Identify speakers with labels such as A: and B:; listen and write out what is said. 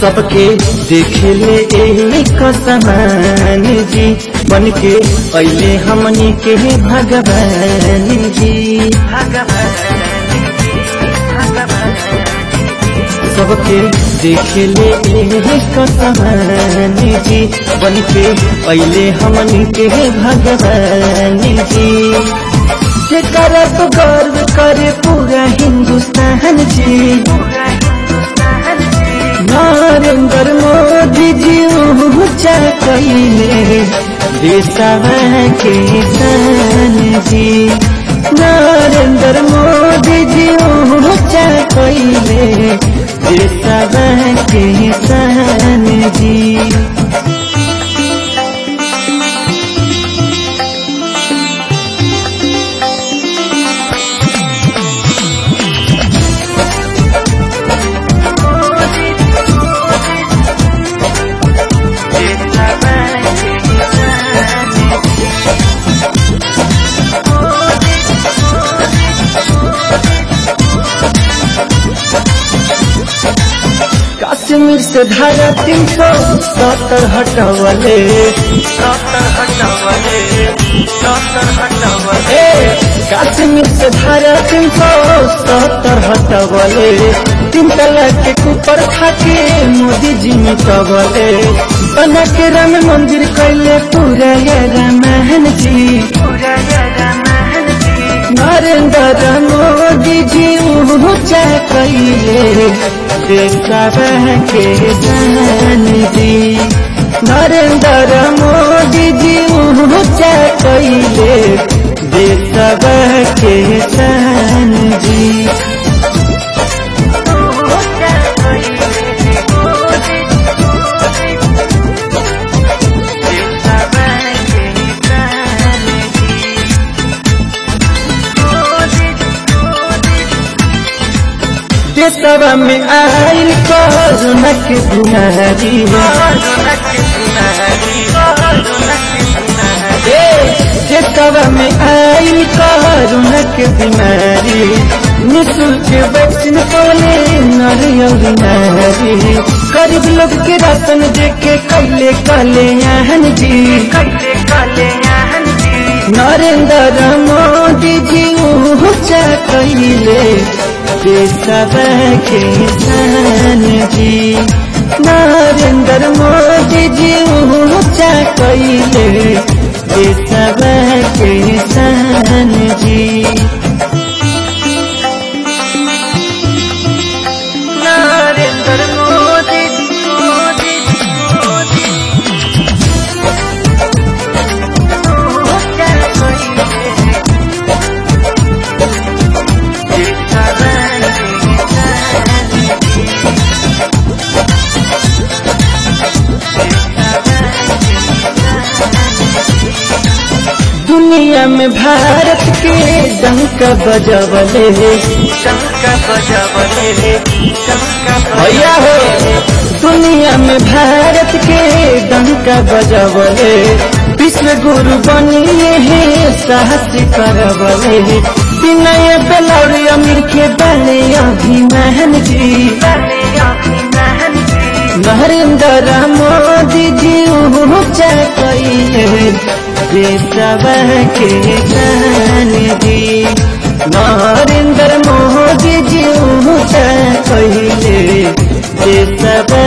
A: सबके देखे ले एक समान जी बन के अले हमनी के भगवान जी सबके देखे ले एक समान जी बन के अले हमनी के भगवान जी के करब गर्व करे पूरा हिंदुस्तान जी नरेंद्र मोदी जी ऊंचा कैले देशवा के शान जी नरेंद्र मोदी जी ऊंचा कैले देशवा के शान जी कश्मीर से धारा तीन सौ सत्तर हटवले ए, कश्मीर से धारा तीन सौ सत्तर हटवले तीन तलाक के ऊपर खाके मोदी जी मिटवले बना के राम मंदिर कैले पूरा ये रामायण जी नरेंद्र मोदी जी ऊंचा कैले देशवा के जान जी नरेंद्र मोदी जी ऊंचा कैले देशवा के जान जी देशवा में आयल कोरोना के बीमारी ए, देशवा में आयल कोरोना के बीमारी निःशुल्क वैक्सीन कोले नरियल नारी गरीब लोग के राशन देके कैले कले आहन जी नरेंद्र मोदी जी ऊंचा कैले देशवा के शान जी नरेंद्र मोदी जी ऊंचा कैले देशवा के शान जी नरेंद्र मोदी मोदी मोदी दुनिया में भारत के डंक बजवले भैया हो दुनिया में भारत के डंक बजवले विश्व गुरु बनिए है साहस करवले विनय बेलौरी अमीर के बने अभिमान जी नरेंद्र मोदी जी ऊंचा कैले देशवा के जान जी नरेंद्र मोदी जी ऊंचा कैले देशवा